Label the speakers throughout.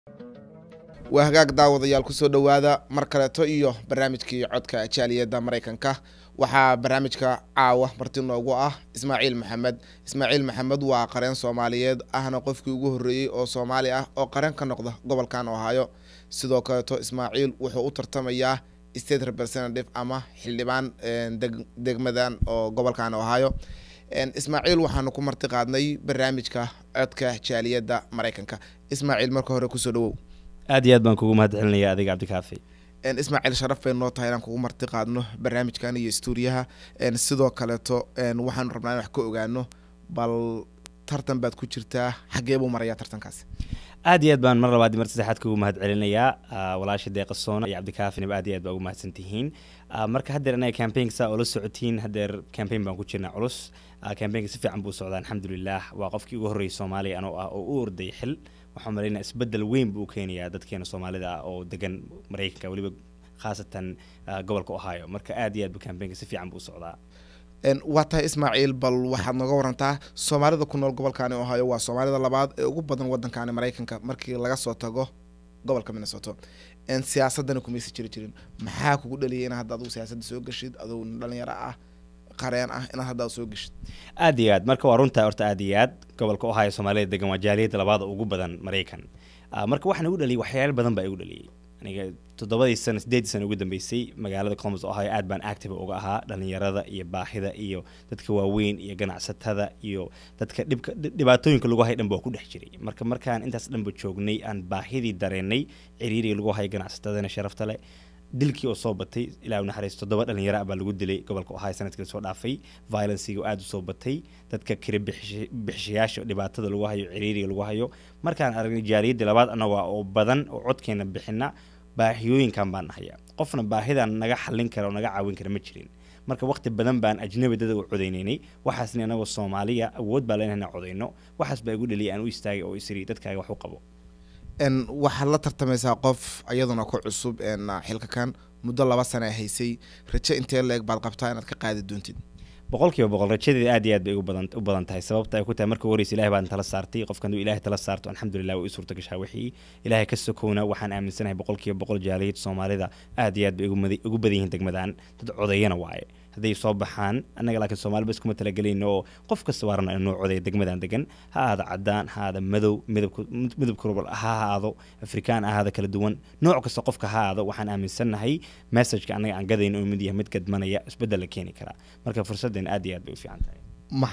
Speaker 1: waa hagaag daawadayaal kusoo dhowaada mar kaleeto iyo barnaamijkii codka jaaliyadda maraykanka waxaa barnaamijka caawa marti noogu ah ismaaciil maxamed ismaaciil maxamed waa qareen soomaaliyeed ahna qofkii ugu horreeyey oo soomaali ah oo qareen ka noqda gobolkan ohaayo sidoo kaleeto ismaaciil wuxuu u tartamayaa state representative ama xildhibaan degmadan oo gobolkan ohaayo ismaaciil waxaanu ku marti qaadnay barnaamijka codka jaaliyadda maraykanka ismaaciil marka hore kusoo dhawow
Speaker 2: aad iyo aad baan kugu mahad celinaya adiga cabdikaafi
Speaker 1: ismaaciil sharaf bay noo tahay inaan kugu marti qaadno barnaamijkan iyo stuuriyaha sidoo kaleeto waxaanu rabnaa in wax ka ogaano bal tartan baad ku jirtaa xagee buu marayaa tartankaasi
Speaker 2: aad iyo aad baan mar labaad mar saddexaad kugu mahad celinayaa walaasha deeqasoona iyo cabdikaafinaba aad iyo aad baa ugu mahadsan tihiin marka haddeer anaga campaignka saa oola socotiin haddeer campaign baan ku jirnaa culus campaignka si fiican buu socdaa alxamdulilah waa qofkii ugu horreeyay soomaaliya anoo ah oo u orday xil waxaan malaynaa isbedel weyn buu keenayaa dadkeena soomaalida ah oo degan maraykanka weliba khaasatan gobolka ohio marka aad iyo aad bu campaignka si fiican buu socdaa
Speaker 1: waa tahay ismaaciil bal waxaad nooga warantaa soomaalida ku nool gobolkaani ohio waa soomaalida labaad ee ugu badan waddankaani maraykanka markii laga soo tago gobolka minnesota siyaasadana kumaysa jiri jirin maxaa kugu dhaliyay in hadda adugu siyaasadda soo geshid aduu dhalinyaro ah qareen ah inaad hadda soo geshid
Speaker 2: aad iyo aad marka waa runtaa horta aad iyo aad gobolka ohio soomaalida degan waa jaaliyadda labaada ugu badan maraykan marka waxaan igu dhaliyay waxyaalo badan baa igu dhaliyay aniga toddobadii sano sideedii sano ugu dambeysay magaalada columbus ohio aad baan active uga ahaa dhalinyarada iyo baahida iyo dadka waaweyn iyo ganacsatada iyo dadka dhibka dhibaatooyinka lagu hay dhan ba ku dhex jiray marka markaan intaas dhanba joognay aan baahidii dareenay ciriiriga lagu hay ganacsatadana sharafta leh dilkii oo soo batay ilaa naxariis toddoba dhalinyaro ah baa lagu dilay gobolka ohio sanadkii lasoo dhaafay violenciga aada u soo batay dadka kira bixishayaasha dhibaatada lagu hayo ciriiriga lagu hayo markaan aragnay jaaliyadda labaad annaga oo badan oo codkeena bixina baahiyooyinkan baan nahaya qofna baahidan naga xallin kara oo naga caawin kara ma jirin marka waqti badan baan ajnabi dada u codaynaynay waxaasna anagoo soomaaliya awood baa leenahay inaan codayno waxaas baa igu dhaliyay aan u istaagay oo isiri dadkaaga wax u qabo
Speaker 1: waxaad la tartamaysaa qof iyaduna ku cusub xilka kan muddo laba sana haysay raje intee leeg baad qabtaa inaad ka qaadi doontid
Speaker 2: boqol kiiba boqol rajadeeda aad iyo aad bay u badan tahay sababta ay ku tahay marka horeysa ilahay baan tala saartay qofka haduu ilahay tala saarto alxamdulilah way u suurta gashaa wixii ilahay ka sokowna waxaan aaminsanahay boqol kiiba boqol jaaliyad soomaalida aad iyo aad bay ugu badan yihiin degmadaan dad codayana waaye hadday soo baxaan annaga laakiin soomaaliba iskuma talagelayno oo qof kasta waa rabnaa inuu codeeyo degmadan degan ha ahaada cadaan ha ahaada madow midabka rubal ha ahaado afrikaan ahaada kala duwan nooc kasta qofka ha ahaado waxaan aaminsannahay messageka annaga aan gadayno oo mid yahay mid gadmanaya isbeddel la keeni karaa marka fursaddan aad iyo aad bay u fiican tahay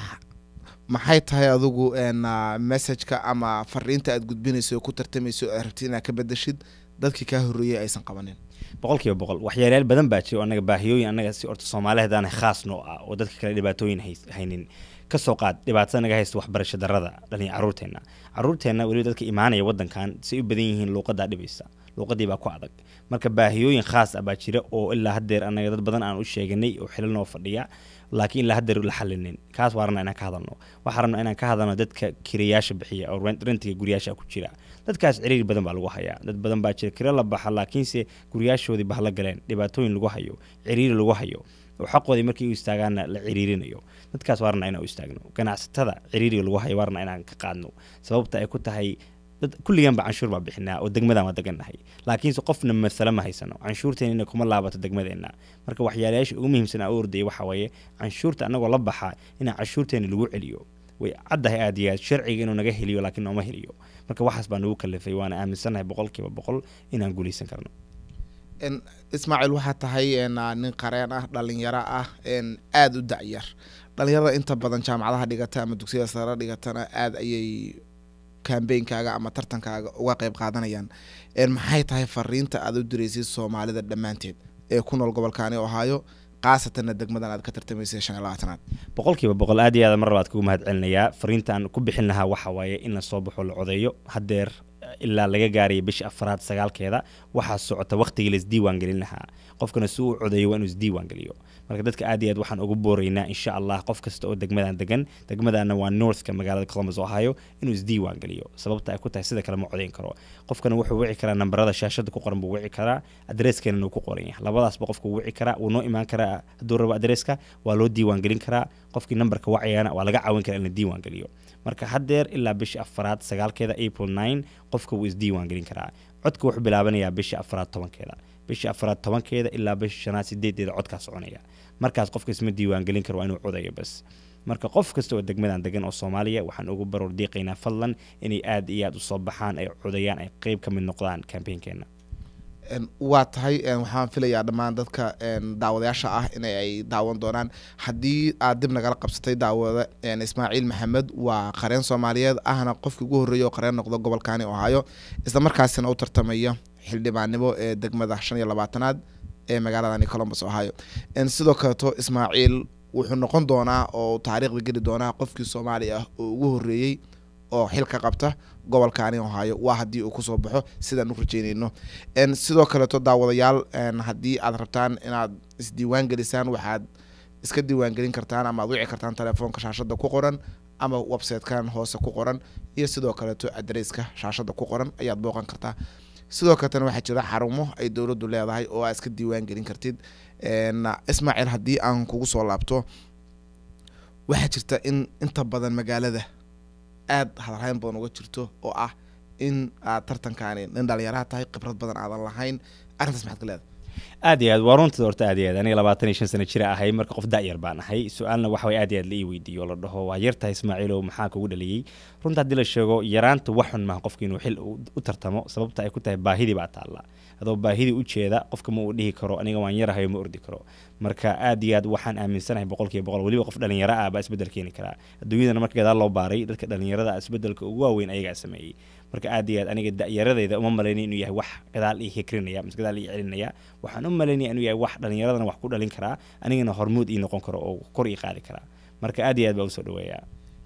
Speaker 1: maxay tahay adigu messageka ama fariinta aad gudbinayso oo ku tartamayso aad rabtid inaad ka bedeshid dadkii kaa horreeyay aysan qabanin
Speaker 2: boqol kiiba boqol waxyaalayaal badan baa jira oo annaga baahiyooyin annaga si orta soomaali haddaana khaas noo ah oo dadka kale dhibaatooyin haynin kasoo qaad dhibaatada naga haysta waxbarasho darada dhalin caruurteenna caruurteenna weliba dadka imaanaya waddankan say u badan yihiin luuqadaa dhibaysa luuqadii baa ku adag marka baahiyooyin khaas ah baa jira oo ilaa haddeer annaga dad badan aan u sheeganay oo xilal noo fadhiya laakiin ilaa haddeer la xalinin kaas waa rabnaa inaan ka hadalno waxaa rabnaa inaan ka hadalno dadka kirayaasha bixiya oo rentiga guryaasha ku jira dadkaas ciriiri badan baa lagu hayaa dad badan baa jira kiro la baxa laakiinse guryaashoodii bahla galeen dhibaatooyin lagu hayo ciriiri lagu hayo oo xaqoodii markii u istaagaanna la ciriirinayo dadkaas waa rabnaa inaan u istaagno ganacsatada ciriiriga lagu hayo waa rabnaa inaan ka qaadno sababta ay ku tahay dad kulligan ba canshuur baa bixinaa oo degmadan waa degannahay laakiinse qofna masale ma haysano canshuurteenina kuma laabato degmadeenna marka waxyaalayaasha ugu muhiimsan aan u ordayay waxaa weeye canshuurta annagoo la baxa inaan canshuurteena lagu celiyo way caddahay aad iyo aad sharciga inuu naga heliyo laakiin nooma heliyo marka waxaas baa nagu kalifay waana aaminsannahay boqol kiiba boqol inaan guulaysan karno
Speaker 1: ismaaciil waxaa tahay nin qareen ah dhalinyaro ah aada u dacyar dhalinyarada inta badan jaamacadaha dhigata ama dugsiyada sare dhigatana aada ayay kambeynkaaga ama tartankaaga uga qeyb qaadanayaan maxay tahay fariinta aad u diraysid soomaalida dhammaanteed ee ku nool gobolkaani ohaayo khaasatanna degmadan aad ka tartamaysay shan iyo labaatanaad
Speaker 2: boqol kiiba boqol aad iyo aad mar labaad kugu mahad celinayaa fariintaan ku bixin lahaa waxa waaye in la soo baxo la codeeyo haddeer ilaa laga gaaraya bisha afaraad sagaalkeeda waxaa socota waqtigii la isdiiwaan gelin lahaa qofkana si uu codeeyo waa inuu isdiiwaan geliyo marka dadka aad iyo aad waxaan ugu booraynaa insha allah qof kasta oo degmadan degan degmadana waa northka magaalada columbus ohio inuu isdiiwaan geliyo sababta ay ku tahay sida kale ma codeyn karo qofkana wuxuu wici karaa nambarada shaashada ku qoran buu wici karaa adreeskeena uu ku qoran yahay labadaasba qofka wuu wici karaa wuu noo imaan karaa hadduu rabo adreeska waa loo diiwaan gelin karaa qofkii nambarka wacayana waa laga caawin karaa in la diiwaan geliyo marka haddeer ilaa bisha afaraad sagaalkeeda april nine qof qofka wuu isdiiwaan gelin karaa codka wuxuu bilaabanayaa bisha afraad tobankeeda bisha afraad tobankeeda ilaa bisha shanaad sideedeeda codkaa soconaya markaas qofka isma diiwaan gelin karo waa inuu codayo bas marka qof kasta oo degmadan degan oo soomaaliya waxaan ugu baroor diiqaynaa fadlan inay aad iyo aad usoo baxaan ay codayaan ay qeyb ka mid noqdaan kambeynkeena
Speaker 1: waa tahay waxaan filayaa dhammaan dadka daawadayaasha ah in ay daawan doonaan haddii aad dib nagala qabsatay daawada ismaaciil maxamed waa qareen soomaaliyeed ahna qofkii ugu horreeya oo qareen noqdo gobolkani ohaayo isla markaasina u tartamaya xildhibaannimo ee degmada shan iyo labaatanaad ee magaaladani colombus ohio sidoo kaleeto ismaaciil wuxuu noqon doonaa oo taariikhda geli doonaa qofkii soomaali ah oo ugu horreeyey oo xil ka qabta gobolkaani ohaayo waa haddii uu kusoo baxo sidaan u rajeyneyno sidoo kaleeto daawadayaal haddii aad rabtaan inaad isdiiwaan gelisaan waxaad iska diiwaan gelin kartaan ama aad wici kartaan telefoonka shaashada ku qoran ama websitekan hoose ku qoran iyo sidoo kaleeto adresska shaashada ku qoran ayaad booqan kartaa sidoo kaletana waxaa jira xarumo ay dowladdu leedahay oo aad iska diiwaan gelin kartid ismaaciil haddii aan kugu soo laabto waxaa jirta in inta badan magaalada aad hadalhayn badan uga jirto oo ah in aad tartankaani nin dhalinyaraha tahay khibrad badan aadan lahayn arrintaas maxaad ka leedahay
Speaker 2: aad iyo aad waa runtada horta aad iyo aad aniga labaatan iyo shan sano jira ahay marka qof da-yar baan ahay su-aalna waxa way aad iyo aad la ii weydiiyo oo la dhaho waa yar tahay ismaaciilow maxaa kugu dhaliyey runta haddii la sheego yaraanta wax xun maaha qofka inuu xil u tartamo sababta ay ku tahay baahidii baa taalla adoo baahidii u jeeda qofka ma uu dhihi karo aniga waan yarahay ma ordi karo marka aad iyo aad waxaan aaminsanahay boqolkiiba boqol weliba qof dhalinyaro ah baa isbedel keeni karaa adduunyadana marka gadaal loo baaray dadka dhalinyarada isbedelka ugu waaweyn ayagaa sameeyey marka aad iyo aad aniga da-yaradayda uma malaynay inuu yahay wax gadaal ii hikrinaya mise gadaal ii celinaya waxaan u malaynaya inuu yahay wax dhalinyaradana wax ku dhalin karaa anigana hormuud ii noqon karo oo kor ii qaadi karaa marka aad iyo aad baa usoo dhaweeyaa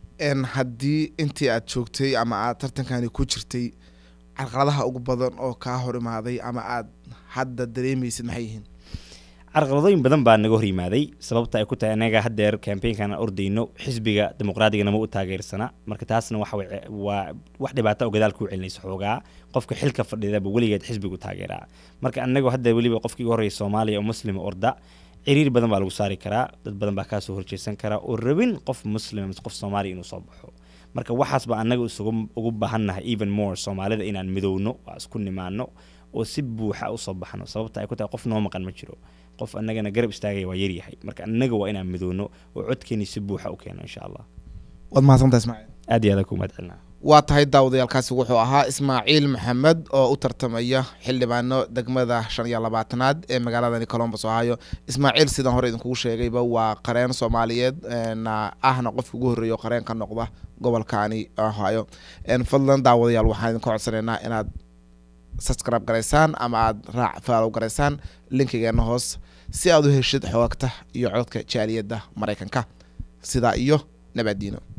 Speaker 1: haddii intii aad joogtay ama aad tartankani ku jirtay carqaladaha ugu badan oo kaa hor imaaday ama aad hadda dareemaysid maxay yihiin
Speaker 2: carqaladooyin badan baa naga hor yimaaday sababta ay ku tahay anaga haddeer kambeynkan aan ordayno xisbiga dimuqraadiga nama u taageersana marka taasna waxa waa wax dhibaata oo gadaal kuu celinaysa xoogaa qofka xilka fadhidaba weligeed xisbigu taageeraa marka anagu hadda weliba qofkii ugu horreeya soomaaliya oo muslima orda ciriir badan baa lagu saari karaa dad badan baa kaasoo horjeesan karaa oo rabin qof muslima mise qof soomaaliya inuu soo baxo marka waxaas baa annaga isugu ugu baahannahay even more soomaalida inaan midowno waa isku nimaano oo si buuxa usoo baxno sababta ay ku tahay qof noo maqan ma jiro qof annagana garab istaagaya waa yaryahay marka annaga waa inaan midowno oo codkeeni si buuxa u keeno insha allah
Speaker 1: waad mahadsantaha ismaaciil
Speaker 2: aad iyo aad ku mahad celinaa
Speaker 1: waa tahay daawadayaalkaasi wuxuu ahaa ismaaciil maxamed oo u tartamaya xildhibaano degmada shan iyo labaatanaad ee magaaladani colombus ohio ismaaciil sidaan hore idinkugu sheegayba waa qareen soomaaliyeed ahna qofka ugu horreeya oo qareen ka noqda gobolkani ohio fadlan daawadayaal waxaan idinka codsanaynaa inaad subscribe garaysaan ama aad raac faalow garaysaan linkigeena hoos si aad u heshid xoogagta iyo codka jaaliyadda maraykanka sidaa iyo nabadiino